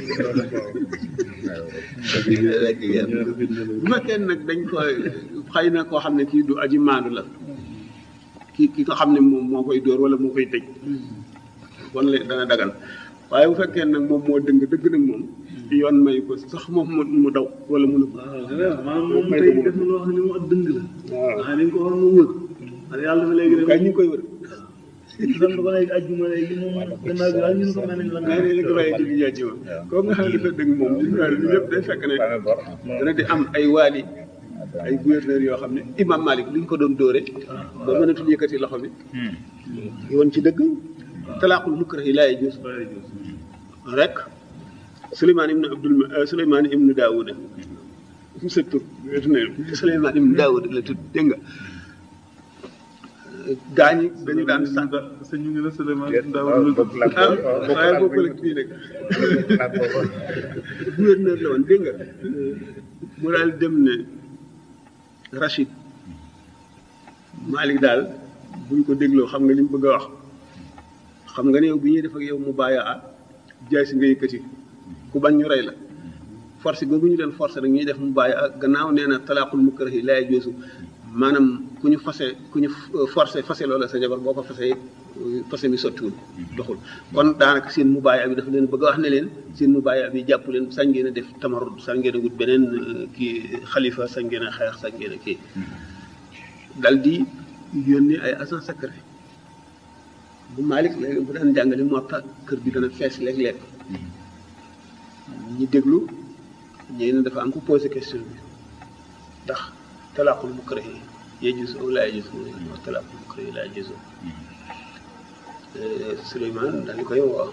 S1: bu fekkee nag dañ koy xëy na koo xam ne kii du aji maandu la ki ki ko xam ne moom moo koy dóor wala moo koy tëj kon la dana dagan waaye bu fekkee nag moom moo dëng dëgg nag moom yoon may ko sax moom mu mu daw wala mu nëbb
S3: waaw maanaam moom tey def na loo xam ne moom ak dëng la
S1: waaw
S3: waaye dañ ko war a wër parce que yàlla dafa léegi
S1: kay ñu ngi koy wër
S3: sant ko léegi ajjuma léegi moom gannaaw bi daal ñu ne ko mel nañ la nga
S1: ngay ne ko bàyyi julli jaa ci moom kooku nga xam ne dafa dëgg moom li ñu lépp day fekk ne dana di am ay waali ay gouverneur yoo xam ne imam Malik li ñu ko doon dóore ba mënatul yëkkati loxo bi yoon ci dëgg talaaqul mukrah yi laa yajuuz rek Souleymane ibnu Abdul Souleymane ibnu Daawuda sa tur Souleymane ibnu Daawuda la tudd dégg nga gaañi dañu daan sànq
S4: sa ñu ngi la Souleymane Ndaw
S1: ah waaye bokkul ak bii nag gouverneur la woon dégg nga mu daal dem ne Rachid Malick daal buñ ko dégloo xam nga li mu bëgg a wax xam nga ne yow bi ñuy def ak yow mu bàyyi ah jaay si nga yëkkati ku bañ ñu rey la force googu ñu leen forcé nag ñuy def mu bàyyi ak gannaaw nee na talaaqul mukrahi laa yajuuzu maanaam ku ñu fase ku ñu forcé fase loola sa jabar boo ko fase fase mi sottiwul doxul kon daanaka seen mu bàyyi bi dafa leen bëgg a wax ne leen seen mu bàyyi bi jàpp leen sañ ngeen a def tamarud sañ ngeen a wut beneen kii xalifa sañ ngeen a xeex sañ ngeen a kii dal di yónnee ay agent secret bu Malick léegi bu daan jàngale moo tax kër bi dana fees léeg-léeg ñi déglu ñee ne dafa am ku posé question bi ndax talaaqul mukrahi yajuuzu aw laa yajuuzu mu ne talaaqul mukrahi laa yajuuzu Souleymane daal di koy woo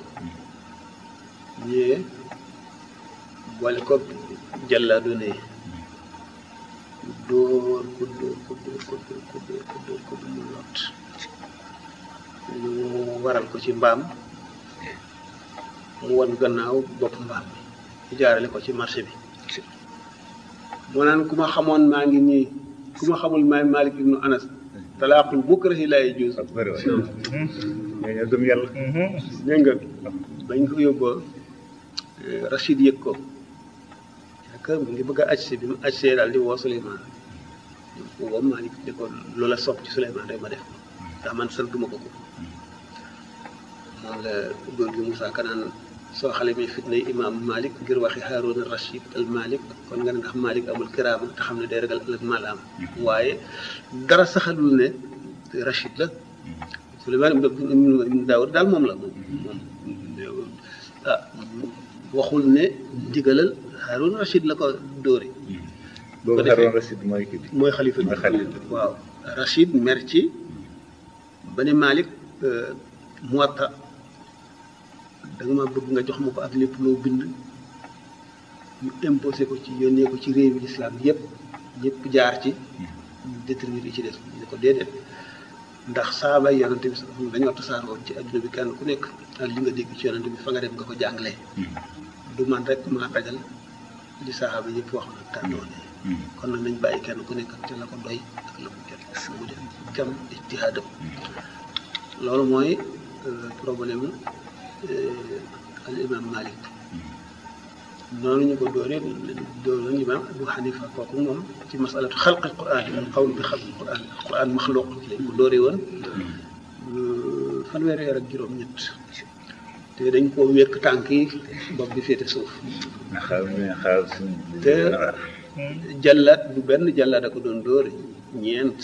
S1: ñëwee boole ko jàllaa doone dóor ko dóor ko dóor ko dóor ko dóor ko dóor ko mu lot ñu waral ko ci mbaam mu wan gannaaw bopp mbaam bi jaarale ko ci marché bi moo naan ku ma xamoon maa ngi nii ku ma xamul maay Malik ibnu Anas talaaqul mukrahi laa yajuuz
S5: bëri waay ñoo gëm yàlla
S1: dégg nga bañ ko yóbboo Rachid yëg ko yaakaar mu ngi bëgg a ajse bi mu ajsee daal di woo Souleymane woo Malik di ko loola sopp ci Souleymane rek ma def ndax man santuma ko ko moom la góor gi Moussa Kanaan soo xale mi fitnay imam Malik ngir waxi Harouna Rachid al Malik kon nga ne ndax Malik amul kiraama te xam ne day ragal ëllëg malaam waaye dara saxalul ne Rachid la Souleymane ibn Daawud daal moom la moom moom ah waxul ne digalal Harouna Rachid la ko dóore
S5: boobu Harouna Rachid mooy kii bi
S1: mooy xalifa
S5: mooy xalifa
S1: waaw Rachid mer ci ba ne Malik Muwatta da nga ma bëgg nga jox ma ko ak lépp loo bind ñu imposé ko ci yónnee ko ci réewi lislaam yépp ñëpp jaar ci ñu déterminer yi ci des ñu ne ko déedéet ndax saaba yonante bi sax dañoo tasaaroo ci adduna bi kenn ku nekk ak li nga dégg ci yonante bi fa nga dem nga ko jàngalee du man rek maa dajal li saaba yëpp wax na tàndoone kon nag nañ bàyyi kenn ku nekk te la ko doy ak la ko jot mu def kam ijtihaadam loolu mooy problème al imam Malik noonu ñu ko dooree dooroon imam Abu Hanifa kooku moom ci masalatu xalq al quran al qawl bi xalq al quran al quran maxluq lañ ko dooree woon fanweeri weer ak juróom-ñett te dañ koo wékk tànk yi bopp bi féete suuf
S5: nga xaar nga xaar suñu
S1: te jàllaat bu benn jàllaat a ko doon dóore ñeent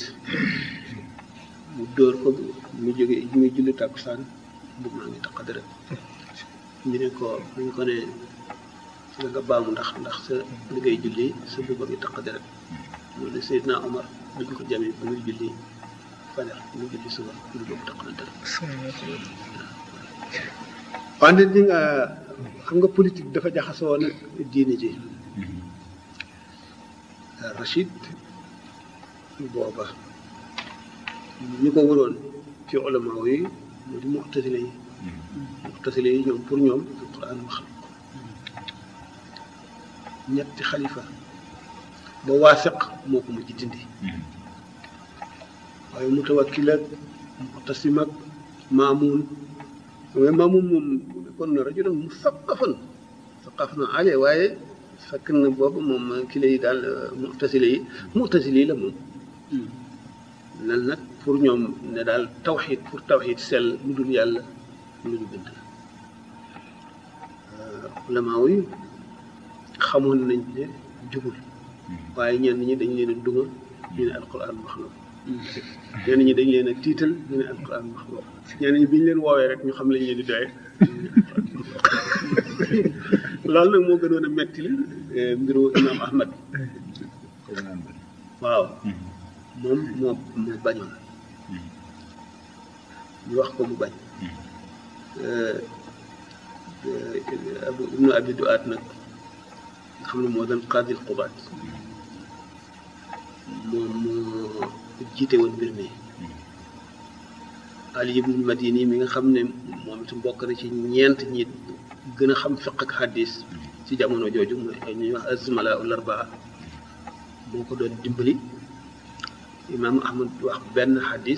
S1: mu dóor ko mu jóge muy julli tàkkusaan bu maa ngi tax dara ñu ne ko ñu ko ne nga nga baamu ndax ndax sa li ngay julli sa bubba ngi taq deret mu ne Seydina Omar duñ ko jamee bu muy julli fajar muy julli suba lu boobu taq na deret wante di nga xam nga politique dafa jaxasoo nag diine ji Rachid booba ñu ko waroon ci ulama yi mu di mu'tazile yi mu'tazile yi ñoom pour ñoom alquran wax ñetti xalifa ba waaseq moo ko mujj dindi waaye mutawakkil ak mu'tasim ak maamun mais maamun moom kon na rajulan musaqafan saqafan ale waaye fekk na boobu moom kile yi daal mu'tazile yi mu'tazile yi la moom nan nag pour ñoom ne daal tawxid pour tawxid sell lu dul yàlla lu ñu bind ulamaa yi xamoon nañ ne jubul waaye ñenn ñi dañ leen a duma ñu ne alquran wax na ñenn ñi dañ leen a tiital ñu ne alquran wax na ñenn ñi bi ñu leen woowee rek ñu xam lañ leen di doye loolu nag moo gënoon a metti li mbiru imam ahmad waaw moom moo moo bañoon ñu wax ko mu bañ abu ibnu abi duaat nag nga xam ne moo doon qaadil qubaat moom moo jiite woon mbir mi ali ibnu madini mi nga xam ne moom itam bokk na ci ñeent ñi gën a xam fiq ak xaddis ci jamono jooju mooy ay ñuy wax azmala ul arbaa moo ko doon dimbali imaam ahmad wax benn xadis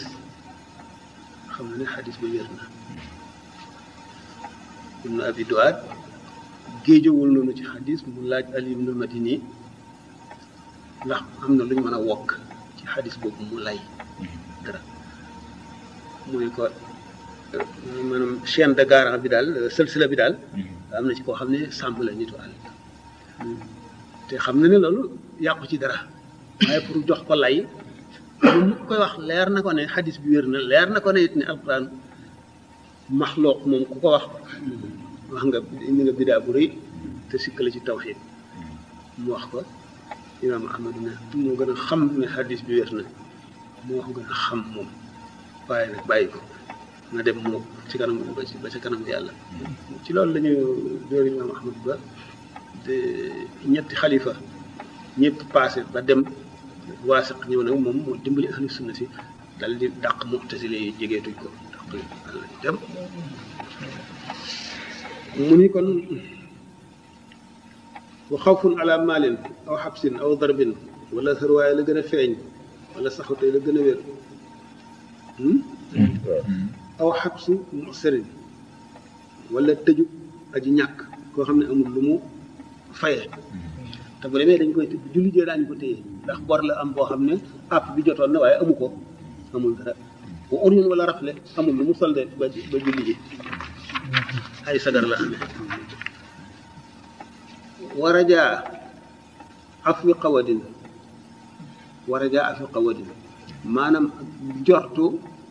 S1: xam na ne xadis ba wér na ibnu abi duaat géejowul noonu ci xadis mu laaj Ali ibn Madini ndax am na lu ñu mën a wokk ci xadis boobu mu lay dara mu ne ko maanaam chaîne de garant bi daal sëlsila bi daal am na ci koo xam ne sàmm la nitu àll te xam na ne loolu yàqu ci dara waaye pour jox ko lay bu mu koy wax leer na ko ne xadis bi wér na leer na ko ne it ne alquran maxlooq moom ku ko wax wax nga indi nga bidaa bu rëy te sikkale ci tawxiid mu wax ko imaam ahmad ne moo gën a xam ne xadis bi wér na moo ko gën a xam moom waaye nag bàyyi ko na dem moo ci kanam ba ci ba ci kanam yàlla ci loolu la ñu dóor imaam ahmad ba de ñetti xalifa ñëpp passé ba dem waasiq ñëw nag moom moo dimbali ahlu sunna si dal di dàq mu'tazile yi jegeetuñ ko dàq àll dem mu ni kon wa xawfun ala maalin aw xabsin aw darbin wala sarwaay la gën a feeñ wala saxutee la gën a wér aw xabsu mu'sirin wala tëju aji ñàkk koo xam ne amul lu mu faye te bu demee dañ koy tëj julli jee daañu ko téye ndax bor la am boo xam ne àpp bi jotoon na waaye amu ko amul dara bu urñun wala rafle amul lu mu solde ba ba julli ji ay sagar la amee warajaa afwi qawadin warajaa afwi qawadin maanaam jortu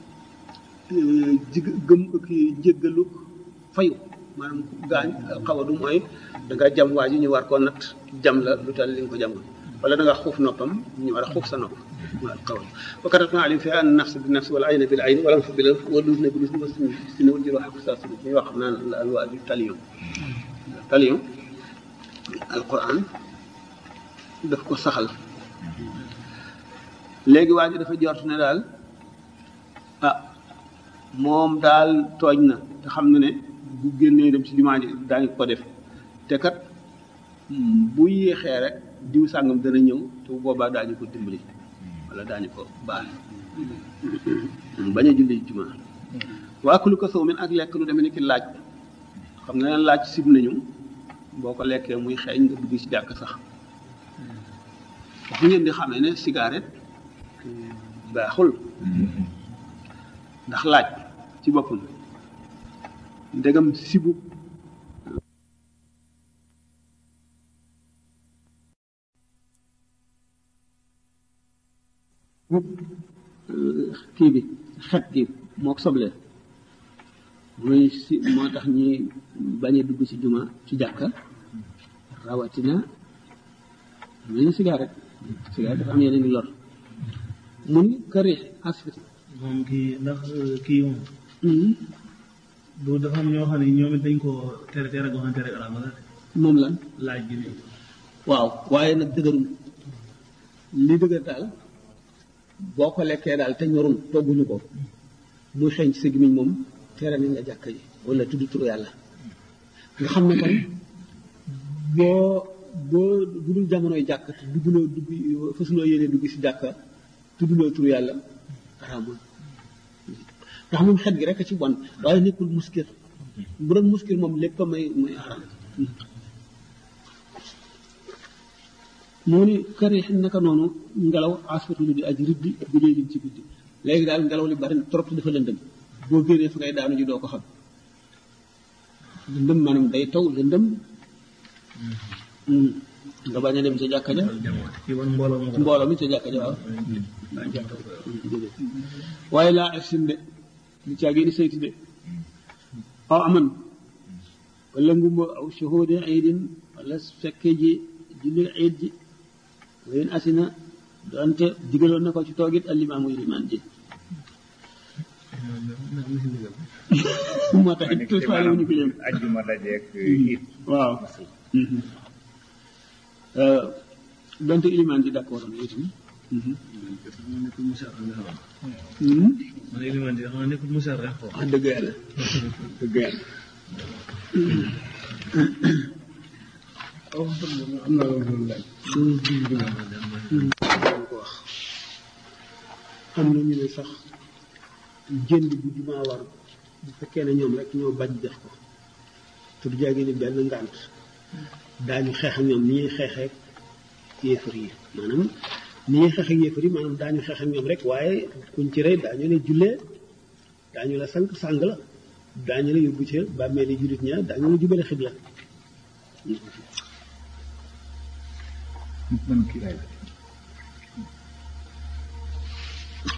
S1: jig gëm kii jéggalu fayu maanaam gaañ xawadu mooy da nga jam waa ji ñu war koo natt jam la lu tal li nga ko jamoon wala da nga xuuf noppam ñu war a xuuf sa nopp waaw xawadu wa katabna alayhim fiha an nafs bi nafs wala ayna bil ayn wala anf bil anf wa ludna bil udhni wa sinna wal jilwa haqq sa ñuy wax naan la alwa bi talion talion alquran daf ko saxal léegi waa ji dafa jort ne daal ah moom daal tooñ na te xam na ne bu génnee dem ci jumaa ji daañu ko def te kat bu yéexee rek diw sàngam dana ñëw te bu boobaa daañu ko dimbali wala daañu ko baal bañ a julli jumaa waa ku lu ko sow min ak lekk lu demee ni ki laaj xam nga ne laaj sib nañu boo ko lekkee muy xeeñ nga dugg ci jàkk sax fu ngeen di xamee ne cigarette baaxul ndax laaj ci boppam ndegam sibu kii bi xet gi moo soble muy si moo tax ñi bañ a dugg ci juma ci jàkka rawatina mu ne cigarette cigarette dafa am yeneen di lor mu ni këri asfiti
S3: moom kii ndax kii moom du dafa am ñoo xam ne ñoom it dañ ko tere tere goo xam ne tere araam la
S1: moom lan
S3: laaj gi nii
S1: waaw waaye nag dëgërul li dëgër daal boo ko lekkee daal te ñorul togguñu ko muy xeeñ ci sa gémmiñ moom tere nañ la jàkk ji wala tudd turu yàlla nga xam ne kon boo boo dudul jamonoy jàkk te dugguloo dugg fasuloo yéene dugg si jàkka tudduloo turu yàlla araamul ndax moom xet gi rek a ci bon waaye nekkul muskir bu doon muskir moom lépp a may muy araam moo ni kër yi naka noonu ngelaw asfatu lu di aji riddi bu dee ci guddi léegi daal ngelaw li bari na trop te dafa lëndëm boo génnee fa ngay daanu ji doo ko xam lëndëm maanaam day taw lëndëm nga bañ a dem ca jàkka ja
S3: ci wan mbooloo moo ko
S1: mbooloo mi ca jàkka ja waaw waaye laa efsin de lu caa génn sayti de aw aman wala ngumba aw shuhudi iidin wala fekke ji julli iid ji wayen asina doonte digaloon na ko ci toogit alimaamu ilimaan ji moo tax it faale wu ñu ko yëm
S5: ajjuma dajeeg it
S1: waaw donte ilimaan ji d'accord am itam
S3: nekkul musar rek nga xam man élément yi xam ne nekkul musar rek ko
S1: wax dëgg yàlla dëgg yàlla
S4: am na loolu laaj.
S1: ko wax am na ñu ne sax jënd bu jumaa war bu fekkee ne ñoom rek ñoo bañ def ko te du jaagee ni benn ngànt daañu xeex ak ñoom ni ñuy xeexee yéefar yi maanaam ni ñuy xeex ak yéefar yi maanaam daañu xeex ak ñoom rek waaye kuñ ci rey daañu la jullee daañu la sank sàng la daañu la yóbbu ca bàmmee ni jullit ña daañu la jubale xibla
S2: man kii laay